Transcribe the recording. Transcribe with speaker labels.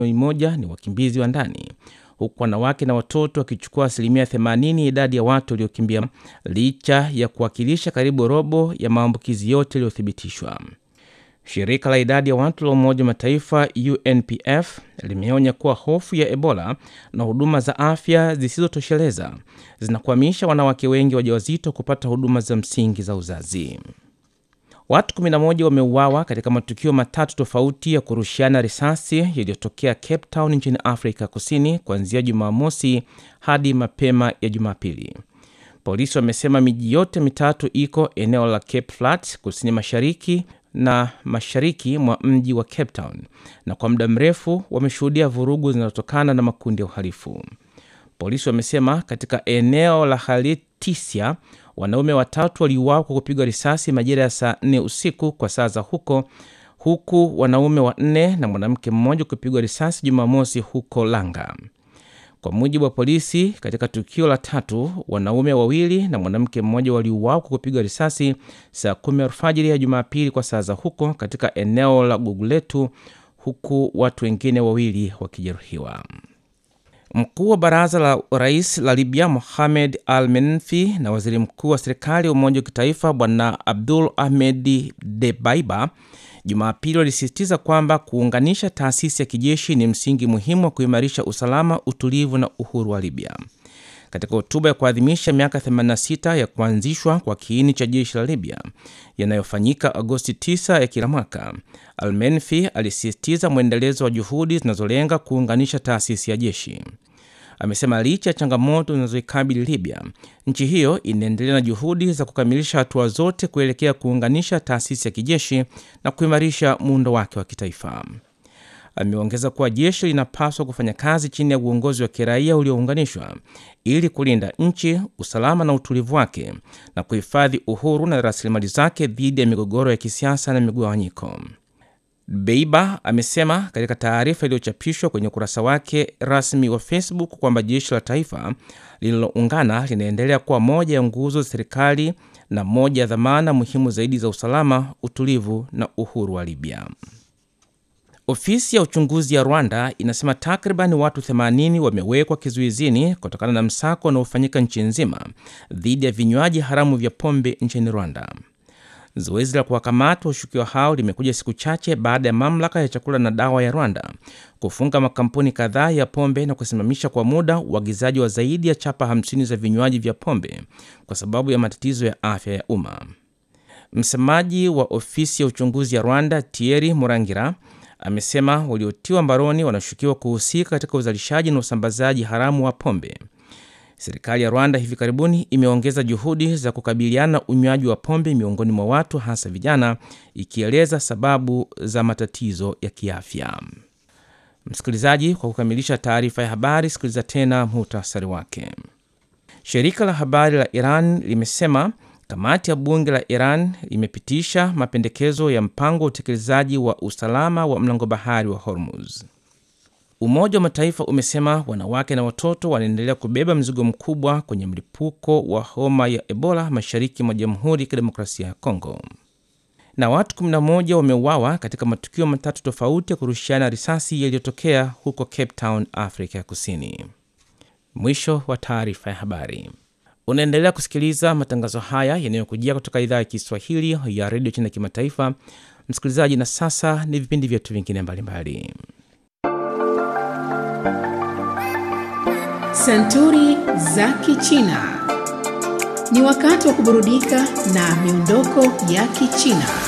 Speaker 1: moja ni wakimbizi wa ndani huku wanawake na watoto wakichukua asilimia 80 ya idadi ya watu waliokimbia licha ya kuwakilisha karibu robo ya maambukizi yote yaliyothibitishwa. Shirika la idadi ya watu la Umoja wa Mataifa UNPF limeonya kuwa hofu ya Ebola na huduma za afya zisizotosheleza zinakwamisha wanawake wengi wajawazito kupata huduma za msingi za uzazi. Watu 11 wameuawa katika matukio matatu tofauti ya kurushiana risasi yaliyotokea Cape Town nchini Afrika Kusini kuanzia Jumamosi hadi mapema ya Jumapili. Polisi wamesema miji yote mitatu iko eneo la Cape Flats kusini mashariki na mashariki mwa mji wa Cape Town, na kwa muda mrefu wameshuhudia vurugu zinazotokana na makundi ya uhalifu. Polisi wamesema katika eneo la Haltisia wanaume watatu waliuawa kwa kupigwa risasi majira ya saa nne usiku kwa saa za huko, huku wanaume wanne na mwanamke mmoja kupigwa risasi Jumamosi huko Langa. Kwa mujibu wa polisi, katika tukio la tatu, wanaume wawili na mwanamke mmoja waliuawa kwa kupigwa risasi saa kumi alfajiri ya Jumapili kwa saa za huko katika eneo la Guguletu, huku watu wengine wawili wakijeruhiwa. Mkuu wa baraza la rais la Libya Mohamed Al Menfi na waziri mkuu wa serikali ya umoja wa kitaifa Bwana Abdul Ahmed Debaiba Jumapili walisisitiza kwamba kuunganisha taasisi ya kijeshi ni msingi muhimu wa kuimarisha usalama, utulivu na uhuru wa Libya. Katika hotuba ya kuadhimisha miaka 86 ya kuanzishwa kwa kiini cha jeshi la Libya yanayofanyika Agosti 9 ya kila mwaka, Almenfi alisisitiza mwendelezo wa juhudi zinazolenga kuunganisha taasisi ya jeshi. Amesema licha ya changamoto zinazoikabili Libya, nchi hiyo inaendelea na juhudi za kukamilisha hatua zote kuelekea kuunganisha taasisi ya kijeshi na kuimarisha muundo wake wa kitaifa. Ameongeza kuwa jeshi linapaswa kufanya kazi chini ya uongozi wa kiraia uliounganishwa ili kulinda nchi, usalama na utulivu wake na kuhifadhi uhuru na rasilimali zake dhidi ya migogoro ya kisiasa na migawanyiko. Beiba amesema katika taarifa iliyochapishwa kwenye ukurasa wake rasmi wa Facebook kwamba jeshi la taifa lililoungana linaendelea kuwa moja ya nguzo za serikali na moja ya dhamana muhimu zaidi za usalama, utulivu na uhuru wa Libya. Ofisi ya uchunguzi ya Rwanda inasema takriban watu 80 wamewekwa kizuizini kutokana na msako unaofanyika nchi nzima dhidi ya vinywaji haramu vya pombe nchini Rwanda. Zoezi la kuwakamata washukiwa hao limekuja siku chache baada ya mamlaka ya chakula na dawa ya Rwanda kufunga makampuni kadhaa ya pombe na kusimamisha kwa muda uagizaji wa zaidi ya chapa 50 za vinywaji vya pombe kwa sababu ya matatizo ya afya ya umma. Msemaji wa ofisi ya uchunguzi ya Rwanda, Thierry Murangira, amesema waliotiwa mbaroni wanashukiwa kuhusika katika uzalishaji na usambazaji haramu wa pombe. Serikali ya Rwanda hivi karibuni imeongeza juhudi za kukabiliana na unywaji wa pombe miongoni mwa watu hasa vijana, ikieleza sababu za matatizo ya kiafya. Msikilizaji, kwa kukamilisha taarifa ya habari, sikiliza tena muhtasari wake. Shirika la habari la Iran limesema kamati ya bunge la Iran imepitisha mapendekezo ya mpango wa utekelezaji wa usalama wa mlango bahari wa Hormuz. Umoja wa Mataifa umesema wanawake na watoto wanaendelea kubeba mzigo mkubwa kwenye mlipuko wa homa ya Ebola mashariki mwa Jamhuri ya Kidemokrasia ya Kongo. Na watu 11 wameuawa katika matukio matatu tofauti ya kurushiana risasi yaliyotokea huko Cape Town, Afrika ya Kusini. Mwisho wa taarifa ya habari. Unaendelea kusikiliza matangazo haya yanayokujia kutoka idhaa ya Kiswahili ya redio China Kimataifa. Msikilizaji, na sasa ni vipindi vyetu vingine mbalimbali.
Speaker 2: Santuri za Kichina. Ni wakati wa kuburudika na miondoko ya Kichina.